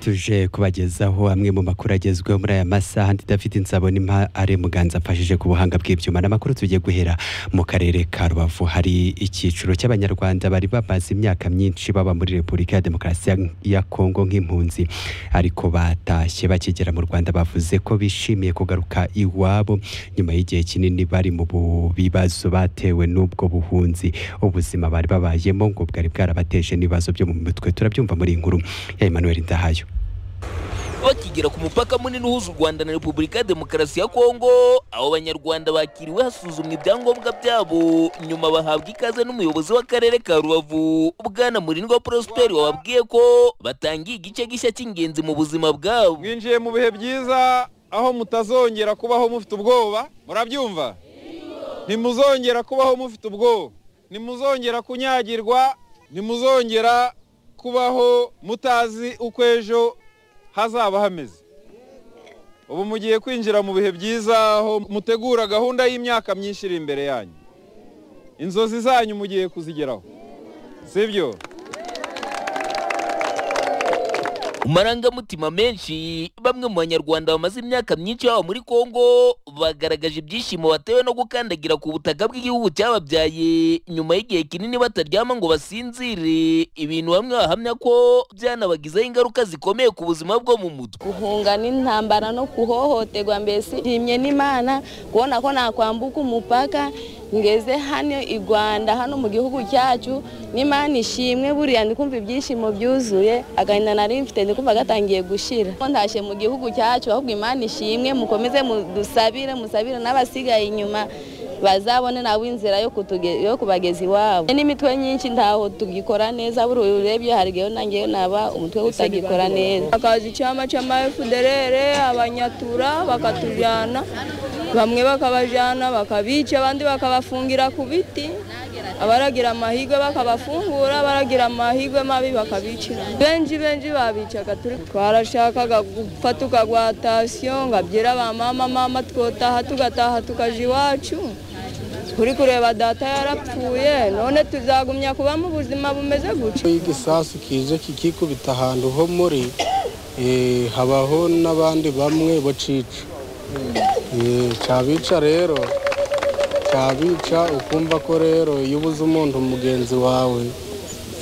tuje kubagezaho amwe mu makuru agezweho muri aya masaha ndi David Nzabonimpa ari muganza afashije ku buhanga bw'ibyuma n'amakuru tugiye guhera mu karere ka Rubavu hari icyiciro cy'abanyarwanda bari bamaze imyaka myinshi baba muri Repubulika ya Demokarasi ya Kongo nk'impunzi ariko batashye bakigera mu Rwanda bavuze ko bishimiye kugaruka iwabo nyuma y'igihe kinini bari mu bu- bibazo batewe n'ubwo buhunzi ubuzima bari babayemo ngo bwari bwarabateje n'ibibazo byo mu mutwe turabyumva muri iyi nkuru ya Emmanuel Ndahayo bakigera ku mupaka munini uhuza u Rwanda na Repubulika ya Demokarasi ya Kongo aho abanyarwanda bakiriwe hasuzumwa ibyangombwa byabo nyuma bahabwa ikaze n'umuyobozi w'akarere ka Rubavu Bwana Murindwa Prosper wababwiye ko batangiye igice gishya cy'ingenzi mu buzima bwabo mwinjiye mu bihe byiza aho mutazongera kubaho mufite ubwoba murabyumva ntimuzongera kubaho mufite ubwoba ntimuzongera kunyagirwa ntimuzongera kubaho mutazi uko ejo hazaba hameze ubu mugiye kwinjira mu bihe byiza aho mutegura gahunda y'imyaka myinshi iri imbere yanyu inzozi zanyu mugiye kuzigeraho sibyo amarangamutima menshi bamwe mu banyarwanda bamaze imyaka myinshi baba muri Kongo bagaragaje ibyishimo batewe no gukandagira ku butaka bw'igihugu cyababyaye nyuma y'igihe kinini bataryama ngo basinzire ibintu bamwe bahamya ko byanabagizeho ingaruka zikomeye ku buzima bwo mu mutwe guhunga n'intambara no kuhohoterwa mbese rimye n'imana kubona ko nakwambuka umupaka ngeze hano i rwanda hano mu gihugu cyacu n'imana ishimwe buriya ndi kumva ibyishimo byuzuye agahinda nari mfite ndi kumva gatangiye gushira ko ntashye mu gihugu cyacu ahubwo imana ishimwe mukomeze mudusabire musabire n'abasigaye inyuma bazabone nawe inzira yo kutuge- yo kubageza iwabo n'imitwe myinshi ntaho tugikora neza buriya urebye hari igihe nangeyo naba umutwe utagikora neza akazi icyama cy'amafuderere abanyatura bakatujyana bamwe bakabajyana bakabica abandi bakabafungira ku biti abaragira amahirwe bakabafungura abaragira amahirwe mabi bakabicira benshi benshi babicaga turi twarashakaga gupfa tukagwatasiyo ngo abyera ba mama mama twotaha tugataha tukaja iwacu turi kureba data yarapfuye none tuzagumya kuba mu buzima bumeze gutya y'igisasu kije kikikubita ahantu ho muri eh, habaho n'abandi bamwe bacica Eh, cyabica rero cyabica ukumva ko rero iyo ubuze umuntu mugenzi wawe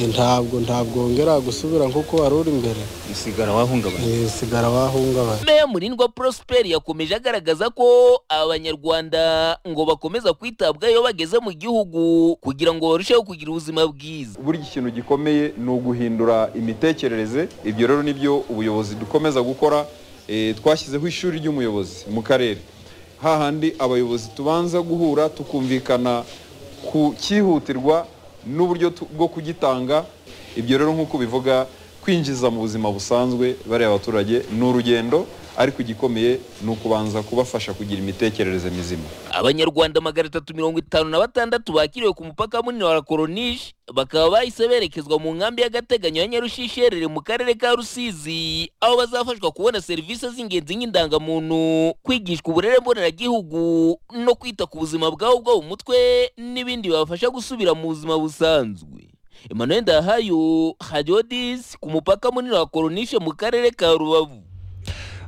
eh, ntabwo ntabwo wongera gusubira nk'uko wari uri mbere usigara wahungabanye Eh, sigara wahungabanye Meya Murindwa Prosper yakomeje agaragaza ko abanyarwanda ngo bakomeza kwitabwaho iyo bageze mu gihugu kugira ngo barusheho kugira ubuzima bwiza buriya ikintu gikomeye ni uguhindura imitekerereze ibyo rero nibyo ubuyobozi dukomeza gukora Eh, twashyizeho ishuri ry'umuyobozi mu karere hahandi abayobozi tubanza guhura tukumvikana ku cyihutirwa n'uburyo tu- bwo kugitanga ibyo rero nk'uko bivuga kwinjiza mu buzima busanzwe bariya baturage ni urugendo ariko igikomeye ni ukubanza kubafasha kugira imitekerereze mizima abanyarwanda magana atatu mirongo itanu na batandatu bakiriwe ku mupaka munini wa koronishi bakaba bahise berekezwa mu nkambi y'agateganyo ya nyarushishi iherereye mu karere ka rusizi aho bazafashwa kubona serivisi z'ingenzi nk'indangamuntu kwigishwa uburere mboneragihugu no kwita ku buzima bwabo bwo mu mutwe n'ibindi bibafasha gusubira mu buzima busanzwe emmanuel ndahayo hadiodis ku mupaka munini wa koronishi mu karere ka rubavu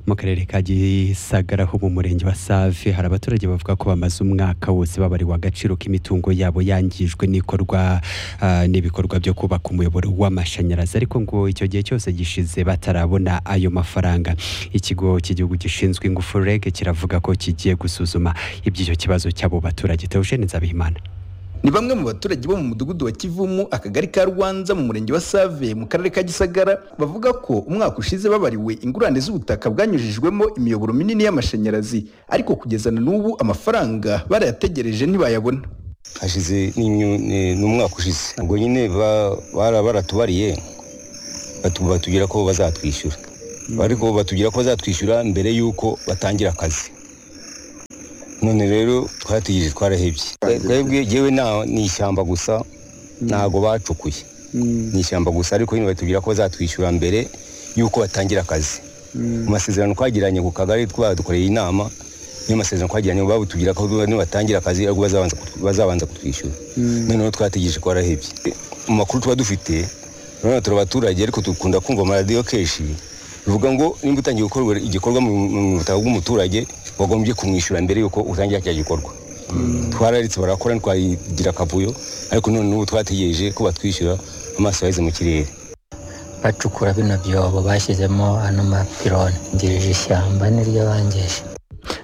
mu karere ka Gisagara ho mu murenge wa Save hari abaturage bavuga ko bamaze umwaka wose babariwe agaciro k'imitungo yabo yangijwe n'ikorwa ah, n'ibikorwa byo kubaka umuyoboro w'amashanyarazi ariko ngo icyo gihe cyose gishize batarabona ayo mafaranga ikigo cy'igihugu gishinzwe ingufu REG kiravuga ko kigiye gusuzuma iby'icyo kibazo cy'abo baturage Theogene Nzabihimana ni bamwe mu baturage bo mu mudugudu wa kivumu akagari ka rwanza mu murenge wa save mu karere ka gisagara bavuga ko umwaka ushize babariwe ingurane z'ubutaka bwanyujijwemo imiyoboro minini y'amashanyarazi ariko kugeza na n'ubu amafaranga barayategereje ntibayabona hashize n'imyu- ni- n'umwaka ushize ubwo nyine ba- bara- baratubariye batu- batubwira ko bazatwishyura ariko batubwira ko bazatwishyura mbere y'uko batangira akazi none rero twarategereje twarahebye twebwe yewe nta- ni ishyamba gusa ntago bacukuye ni ishyamba gusa ariko nyine batubwira ko bazatwishyura mbere y'uko batangira akazi mu masezerano twagiranye ku kagari twadukoreye inama niyo masezerano twagiranye babutubwira ko nibatangira akazi ariko bazabanza kutw- bazabanza kutwishyura noneho twategereje ko barahebye mu makuru tuba dufite noneho turi abaturage ariko dukunda kumva amaradiyo kenshi bivuga ngo nimba utangiye gukorwa igikorwa mu mu butaka bw'umuturage wagombye kumwishyura mbere y'uko utangira cya gikorwa twararitse barakora ntitwagira akavuyo ariko none n'ubu twategereje ko batwishyura amaso yaheze mu kirere bacukura bino byobo bashyizemo ano mapironi ngirije ishyamba niryo bangeje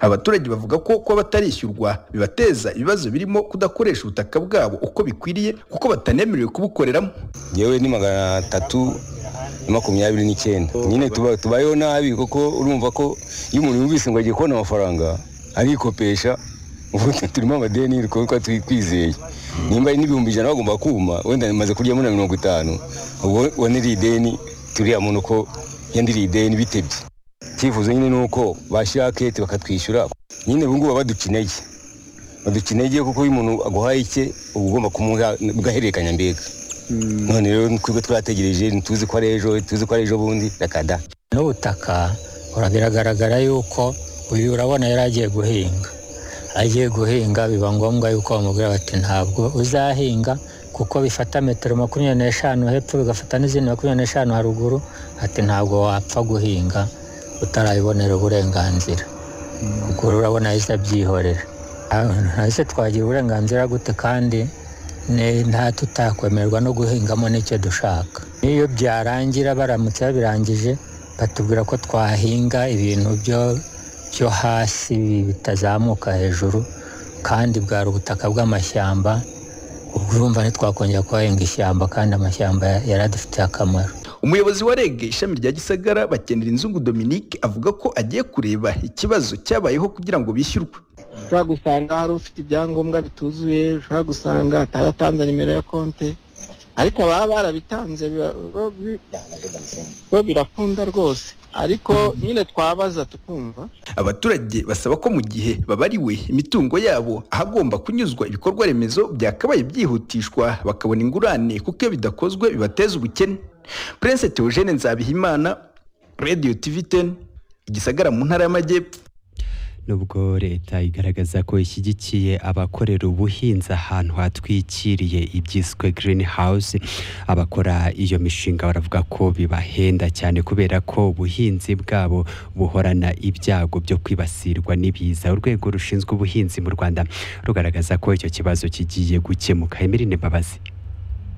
abaturage bavuga ko kuba batarishyurwa bibateza ibibazo birimo kudakoresha ubutaka bwabo uko bikwiriye kuko batanemerewe kubukoreramo yewe ni magana atatu na makumyabiri n'icyenda nyine tuba- tubayeho nabi kuko urumva ko iyo umuntu yumvise ngo agiye kubona amafaranga arikopesha ubu turimo amadeni ibikorwa twikwizeye nimba ari n'ibihumbi ijana bagomba kuma wenda maze kuryamo na mirongo itanu ubwo waniriye ideni turiya muntu ko yandiriye ideni bitebye icyifuzo nyine ni uko bashyira kete bakatwishyura nyine ubu ngubu badukeneye badukeneye kuko iyo umuntu aguhaye icye uba ugomba kumuha ugahererekanya mbega none rero twebwe twategereje ntituzi ko ari ejo tuzi ko ari ejo bundi rakada n'ubutaka ura- biragaragara yuko uyu urabona yari agiye guhinga agiye guhinga biba ngombwa yuko bamubwira bati ntabwo uzahinga kuko bifata metero makumyabiri n'eshanu hepfo bigafata n'izindi makumyabiri n'eshanu haruguru ati ntabwo wapfa guhinga utarabibonera uburenganzira ubwo rero urabona yahise abyihorera ntahise twagira uburenganzira gute kandi ne- nta tutakwemerwa no guhingamo n'icyo dushaka n'iyo byarangira baramutse babirangije batubwira ko twahinga ibintu byo byo hasi bitazamuka hejuru kandi bwari ubutaka bw'amashyamba ubwo urumva ntitwakongera kuhahinga ishyamba kandi amashyamba yari adufitiye akamaro umuyobozi wa reg ishami rya gisagara bakenera inzungu dominique avuga ko agiye kureba ikibazo cyabayeho kugira ngo bishyurwe ushobora gusanga hari ufite ibyangombwa bituzuye ushobora gusanga ataratanze nimero ya konti ariko baba barabitanze biba- bo- bi- bo birakunda rwose ariko nyine twabaza tukumva abaturage basaba ko mu gihe babariwe imitungo yabo ahagomba kunyuzwa ibikorwa remezo byakabaye byihutishwa bakabona ingurane kuko iyo bidakozwe bibateza ubukene prince theogene nzabihimana radio tv 10 igisagara mu ntara y'amajyepfo nubwo leta igaragaza ko ishyigikiye abakorera ubuhinzi ahantu hatwikiriye ibyiswe green house abakora iyo mishinga baravuga ko bibahenda cyane kubera ko ubuhinzi bwabo buhorana ibyago byo kwibasirwa n'ibiza urwego rushinzwe ubuhinzi mu rwanda rugaragaza ko icyo kibazo kigiye gukemuka emirine mbabazi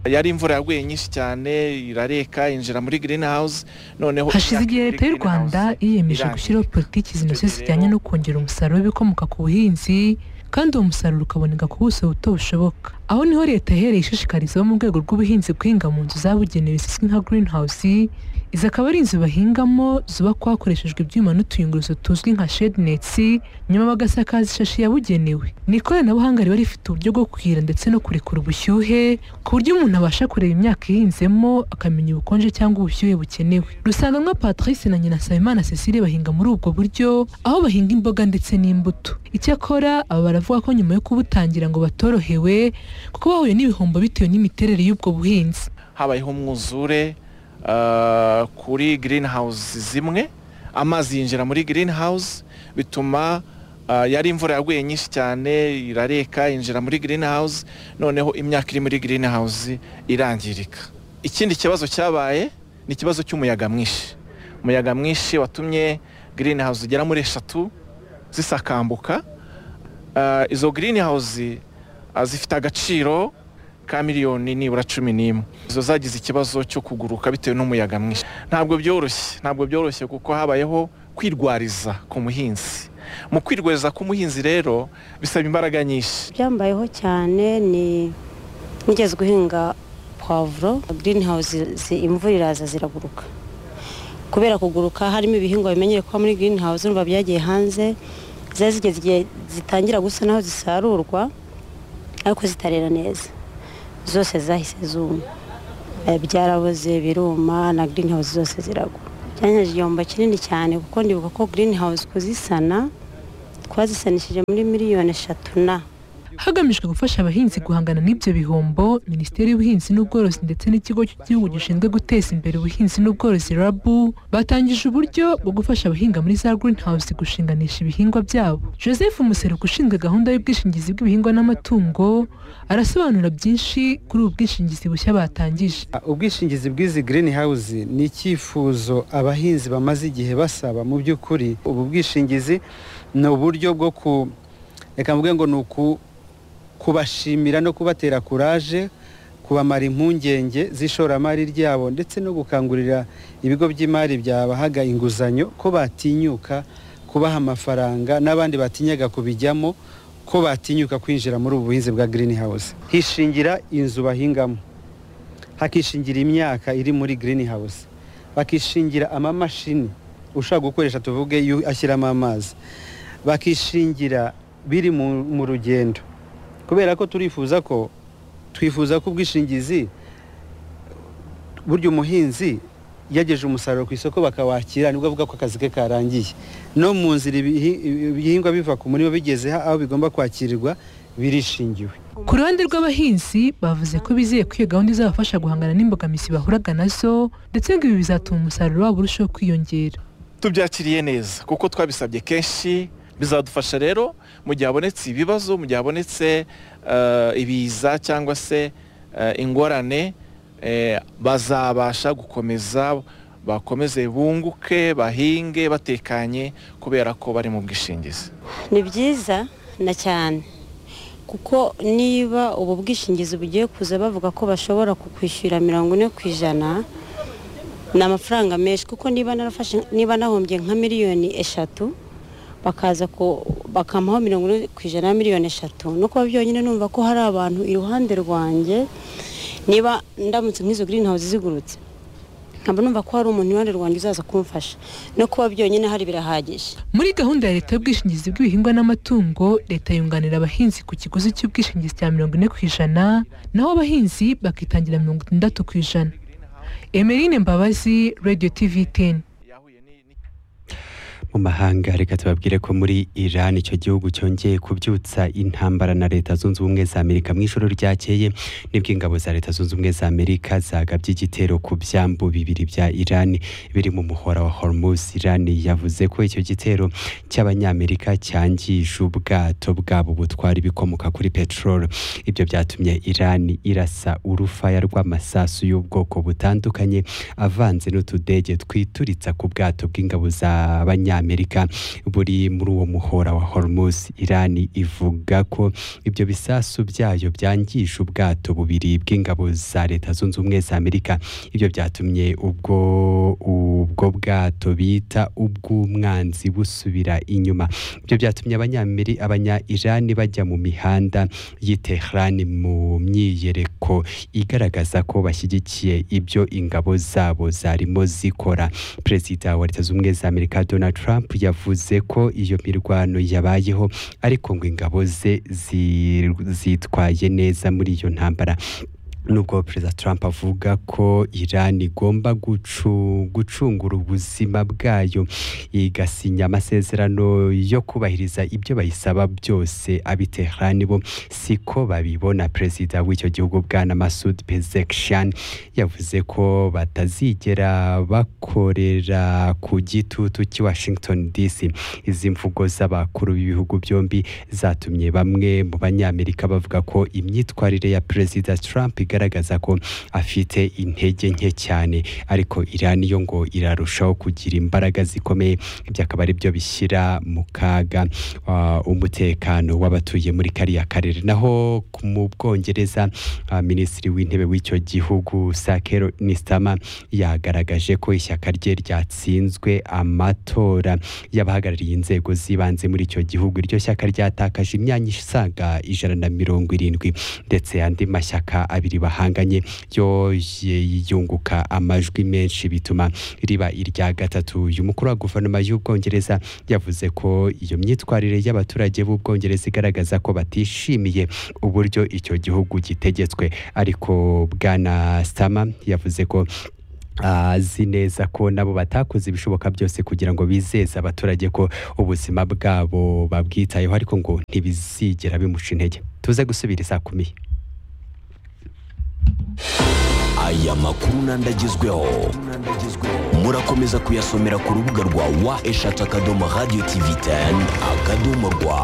yari imvura yaguye nyinshi cyane irareka yinjira muri green house noneho hashize igihe leta y'u rwanda yiyemeje gushyiraho politiki zinoze zijyanye no kongera umusaruro w'ibikomoka ku buhinzi kandi uwo musaruro ukaboneka ku buso buto bushoboka aho niho leta yahereye ishishikariza abo mu rwego rw'ubuhinzi guhinga mu nzu zabugenewe zizwi nka green house izi akaba ari inzu bahingamo zubakwa hakoreshejwe ibyuma n'utuyunguruzo tuzwi nka shade nets nyuma bagasakaza ishashi yabugenewe ni ikoranabuhanga riba rifite uburyo bwo kuhira ndetse no kurekura ubushyuhe ku buryo umuntu abasha kureba imyaka ihinzemo akamenya ubukonje cyangwa ubushyuhe bukenewe rusanganywa patrice na nyina nsabimana cecile bahinga muri ubwo buryo aho bahinga imboga ndetse n'imbuto icyakora aba baravuga ko nyuma yo kubutangira ngo batorohewe kuko bahuye n'ibihombo bitewe n'imiterere y'ubwo buhinzi habayeho umwuzure ah, kuri green house zimwe amazi yinjira muri green house bituma ah, yari imvura yaguye nyinshi cyane irareka yinjira muri green house noneho imyaka iri muri green house irangirika ikindi kibazo cyabaye ni ikibazo cy'umuyaga mwinshi umuyaga mwinshi watumye green house zigera muri eshatu zisakambuka Ah, izo green house ah, zifite agaciro ka miliyoni nibura cumi n'imwe izo zagize ikibazo cyo kuguruka bitewe n'umuyaga mwinshi ntabwo byoroshye ntabwo byoroshye kuko habayeho kwirwariza ku muhinzi mu kwirwariza k'umuhinzi rero bisaba imbaraga nyinshi ibyambayeho cyane ni nigeze guhinga pavuro green house imvura iraza ziraguruka kubera kuguruka harimo ibihingwa bimenyere kuba muri green house urumva byagiye hanze zari zigeze igihe zitangira gusa naho zisarurwa ariko zitarera neza zose zahise zuma Eh, byaraboze biruma na green house zose ziragwa byanyeje igihombo kinini cyane kuko ndibuka ko green house kuzisana twazisanishije muri miliyoni eshatu na hagamijwe gufasha abahinzi guhangana n'ibyo bihombo minisiteri y'ubuhinzi n'ubworozi ndetse n'ikigo cy'igihugu gishinzwe guteza imbere ubuhinzi n'ubworozi rabu batangije uburyo bwo gufasha abahinga muri za green house gushinganisha ibihingwa byabo joseph museruka ushinzwe gahunda y'ubwishingizi bw'ibihingwa n'amatungo arasobanura byinshi kuri ubu bwishingizi bushya batangije ubwishingizi bw'izi green house ni icyifuzo abahinzi bamaze igihe basaba mu by'ukuri ubu bwishingizi ni uburyo bwo ku reka mvuge ngo ni uku kubashimira no kubatera kuraje kubamara impungenge z'ishoramari ryabo ndetse no gukangurira ibigo by'imari byabahaga inguzanyo ko batinyuka kubaha amafaranga n'abandi batinyaga kubijyamo ko batinyuka kwinjira muri ubu buhinzi bwa green house hishingira inzu bahingamo hakishingira imyaka iri muri green house bakishingira amamashini ushaka gukoresha tuvuge yu- ashyiramo amazi bakishingira biri mu mu rugendo kubera ko turifuza ko twifuza ko ubwishingizi burya umuhinzi yageje umusaruro ku isoko bakawakira nibwo avuga ko akazi ke karangiye no mu nzira ibihi- ibihingwa biva ku murima bigeze ha- aho bigomba kwakirirwa birishingiwe ku ruhande rw'abahinzi bavuze ko bizeye ko iyo gahunda izabafasha guhangana n'imbogamizi bahuraga nazo ndetse ngo ibi bizatuma umusaruro wabo urushaho kwiyongera tubyakiriye neza kuko twabisabye kenshi bizadufasha rero mu gihe habonetse ibibazo mu gihe habonetse eh, ibiza cyangwa se eh, ingorane eh, bazabasha gukomeza bakomeze bunguke bahinge batekanye kubera ko bari mu bwishingizi ni byiza na cyane kuko niba ubu bwishingizi bugiye kuza bavuga ko bashobora kukwishyura mirongo ine ku ijana ni amafaranga menshi kuko niba narafashe niba nahombye nka miliyoni eshatu bakaza ku- bakampaho mirongo ine ku ijana ya miliyoni eshatu no kuba byonyine numva ko hari abantu iruhande rwanjye niba ndamutse nk'izo green house zigurutse nkaba numva ko hari umuntu iruhande rwanjye uzaza kumfasha no kuba byonyine hari birahagije muri gahunda ya leta y'ubwishingizi bw'ibihingwa n'amatungo leta yunganira abahinzi ku kiguzi cy'ubwishingizi cya mirongo ine ku ijana naho abahinzi bakitangira mirongo itandatu ku ijana emeline mbabazi radio tv teni mu mahanga reka tubabwire ko muri Iran icyo gihugu cyongeye kubyutsa intambara na leta zunze ubumwe za Amerika mu ijoro ryakeye nibwo ingabo za leta zunze ubumwe za Amerika zagabye igitero ku byambu bibiri bya Iran biri mu muhora wa Hormuz Iran yavuze ko icyo gitero cy'abanyamerika cyangije ubwato bwabo butwara ibikomoka kuri peteroli ibyo byatumye Iran irasa urufaya rw'amasasu y'ubwoko butandukanye avanze n'utudege twituritsa ku bwato bw'ingabo z'abanyamerika buri muri uwo muhora wa Hormuz Iran ivuga ko ibyo bisasu byayo byangije ubwato bubiri bw'ingabo za leta zunze ubumwe za Amerika ibyo byatumye ubwo ubwo bwato bita ubw'umwanzi busubira inyuma ibyo byatumye abanyameri abanya Iran bajya mu mihanda y'i Tehran mu myiyereko igaragaza ko bashyigikiye ibyo ingabo zabo zarimo zikora perezida wa leta zunze ubumwe za amerika donald trump yavuze ko iyo mirwano yabayeho ariko ngo ingabo ze zi- zitwaye neza muri iyo ntambara nubwo perezida trump avuga ko iran igomba gucu- gucungura ubuzima bwayo igasinya amasezerano yo kubahiriza ibyo bayisaba byose abiterani bo siko babibona perezida w'icyo gihugu bwana masud pezekishan yavuze ko batazigera bakorera ku gitutu cy'i washington dc izi mvugo z'abakuru b'ibihugu byombi zatumye bamwe mu banyamerika bavuga ko imyitwarire ya perezida trump igaragaza ko afite intege nke cyane ariko iran yo ngo irarushaho kugira imbaraga zikomeye ibyo akaba ari byo bishyira mu kaga ah, umutekano w'abatuye muri kariya karere naho ku- mu bwongereza ah, minisitiri w'intebe w'icyo gihugu sakero nisitama yagaragaje ko ishyaka rye ryatsinzwe amatora y'abahagarariye inzego z'ibanze muri icyo gihugu iryo shyaka ryatakaje imyanya isaga ijana na mirongo irindwi ndetse andi mashyaka abiri bahanganye yo ye- yunguka amajwi menshi bituma riba irya gatatu uyu mukuru wa guverinoma y'ubwongereza yavuze ko iyo myitwarire y'abaturage b'ubwongereza igaragaza ko batishimiye uburyo icyo gihugu gitegetswe ariko bwana stama yavuze ko azi neza ko nabo batakoze ibishoboka byose kugira ngo bizeze abaturage ko ubuzima bwabo babwitayeho ariko ngo ntibizigera bimuca intege tuze gusubira isaa kumi aya makuru n'andi agezweho murakomeza kuyasomera ku rubuga rwa wa eshatu akadomo radiyo tivi teni akadomo rwa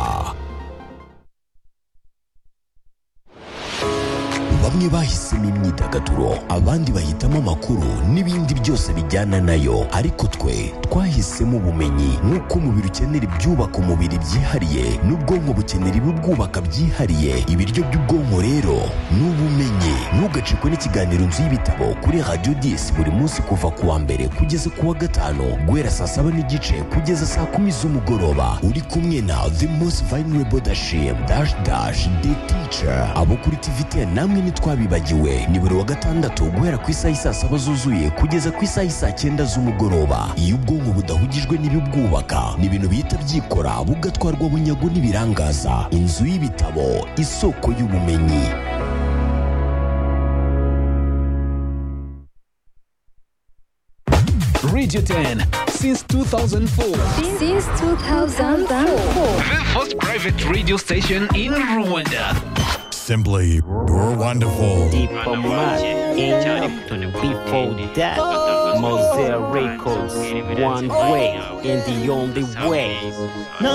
bamwe bahisemo imyidagaduro abandi bahitamo amakuru n'ibindi byose bijyana nayo ariko twe twahisemo ubumenyi nk'uko umubiri ukenera ibyubaka umubiri byihariye n'ubwonko bukenera ibibwubaka byihariye ibiryo by'ubwonko rero ni ubumenyi ntugacikwe n'ikiganiro inzu y'ibitabo kuri radiyo disi buri munsi kuva ku wa mbere kugeza ku wa gatanu guhera saa saba n'igice kugeza saa kumi z'umugoroba uri kumwe na the most vulnerable dashim dash dash the teacher abo kuri tiviteni namwe ni twabibagiwe ni buri wa gatandatu guhera ku isaha isaa saba zuzuye kugeza ku isaha isaa cyenda z'umugoroba iyo ubwonko budahugijwe n'ibibwubaka ni ibintu bihita byikora bugatwarwa bunyago n'ibirangaza inzu y'ibitabo isoko y'ubumenyi Radio 10 since 2004. Since 2004. The first private radio station in Rwanda. Simply, you're wonderful. Before that, Mosaic Records, one way and the only way. No,